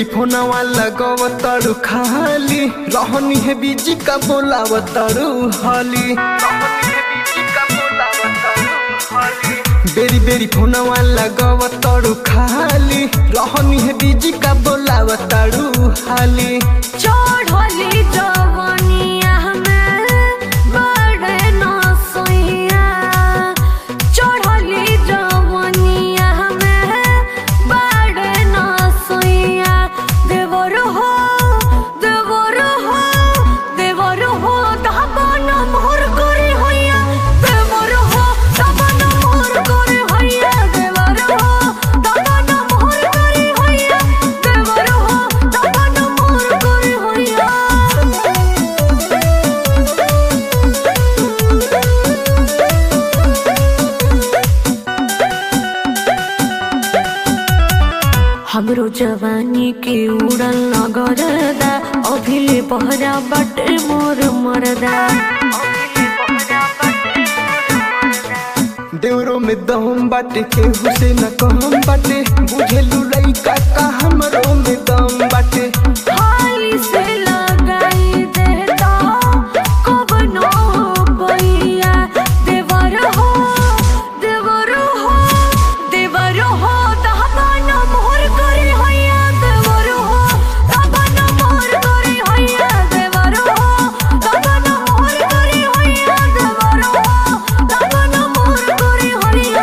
फोनवा लगवतड़ू खाली रहनी है बीजी का बोलावतड़ू हाली बेरी बेरी फोनवा लगवतड़ू खाली रहनी है बीजी का बोलावतड़ू हाली चढ़ली जवनिया में बड़े नसैया चढ़ली जवनिया में बड़े नसैया देवर हो देवर हो देवर हो दबन मोर करे होइया देवर हो दबन मोर करे होइया देवर हो दबन मोर करे होइया देवर हो दबन मोर करे होइया हमरो जवानी के उड़ल नगरदा अभिले बहरा बटे मोर मरदा देवरो में दम बाटे केहू से न कहम बाटे बुझेलू लइका का हमरो में दम बाटे हाली से लगाई देता कब नो बैया देवर हो देवर हो देवर हो दहबान मोर करे होइया देवर हो दहबान मोर करे होइया देवर हो दहबान मोर करे होइया देवर हो दहबान मोर करे होइया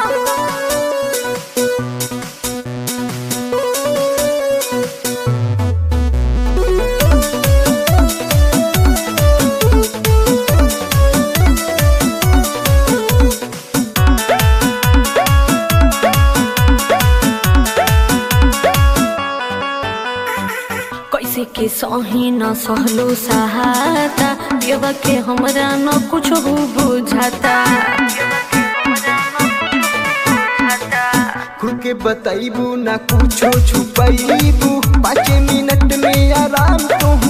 कैसे के सही न सहलो सहाता देव के हमरा न कुछ हो बुझाता खुल के बताइबू ना कुछो छुपाइबू पाँच मिनट में आराम तो